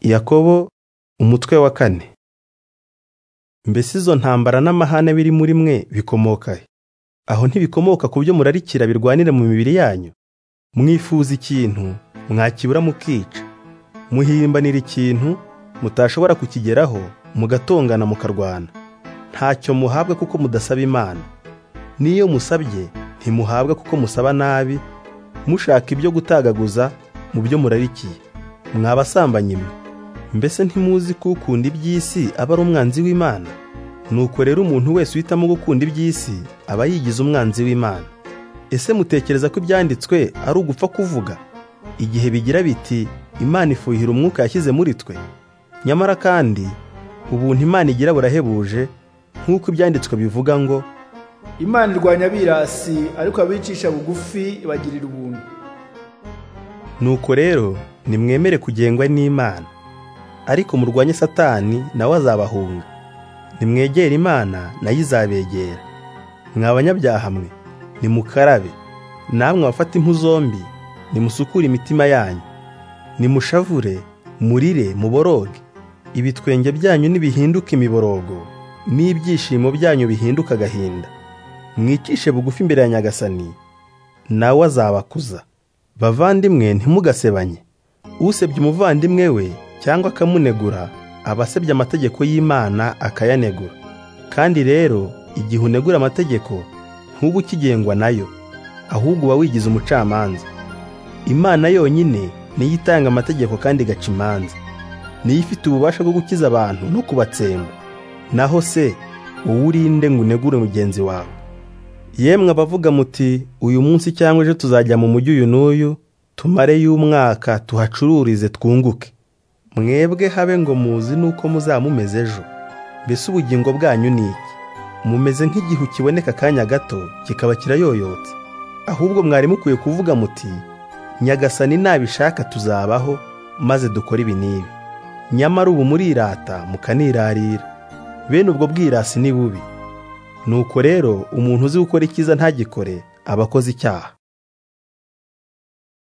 Yakobo umutwe wa kane mbese izo ntambara n'amahane biri muri mwe bikomoka he aho ntibikomoka ku byo murarikira birwanira mu mibiri yanyu mwifuza ikintu mwakibura mukica muhimbanira ikintu mutashobora kukigeraho mugatongana mukarwana ntacyo muhabwa kuko mudasaba imana n'iyo musabye ntimuhabwa kuko musaba nabi mushaka ibyo gutagaguza mu byo murarikiye mwabasambanyi mwe mbese ntimuzi ko ukunda iby'isi aba ari umwanzi w'imana nuko rero umuntu wese uhitamo gukunda iby'isi aba yigize umwanzi w'imana ese mutekereza ko ibyanditswe ari ugupfa kuvuga igihe bigira biti imana ifuhira umwuka yashyize muri twe nyamara kandi ubuntu imana igira burahebuje nk'uko ibyanditswe bivuga ngo imana irwanya abirasi ariko abicisha bugufi bagirira ubuntu nuko rero nimwemere kugengwa n'imana ariko murwanye satani nawe azabahunga nimwegere imana nayo izabegera mwa banyabyaha mwe nimukarabe namwe abafata impu zombi nimusukure imitima yanyu nimushavure murire muboroge ibitwenge byanyu nibihinduka imiborogo n'ibyishimo byanyu bihinduka agahinda mwicishe bugufi imbere ya nyagasani nawe azabakuza bavandimwe ntimugasebanye usebye umuvandimwe we cyangwa akamunegura aba asebye amategeko y'imana akayanegura kandi rero igihe unegura amategeko ntube ukigengwa nayo ahubwo uba wigize umucamanza imana yonyine niyo itanga amategeko kandi igaca imanza niyo ifite ububasha bwo gukiza abantu no kubatsemba naho se wowe urinde ngo unegure mugenzi wawe yemwe abavuga muti uyu munsi cyangwa ejo tuzajya mu mujyi uyu n'uyu tumareyo umwaka tuhacururize twunguke mwebwe habe ngo muzi nuko muzaba mumeze ejo mbese ubugingo bwanyu ni iki mumeze nk'igihu kiboneka akanya gato kikaba kirayoyotse ahubwo mwari mukwiye kuvuga muti nyagasani nabishaka tuzabaho maze dukore ibi n'ibi nyamara ubu murirata mukanirarira bene ubwo bwirasi ni bubi nuko rero umuntu uzi gukora icyiza ntagikore aba akoze icyaha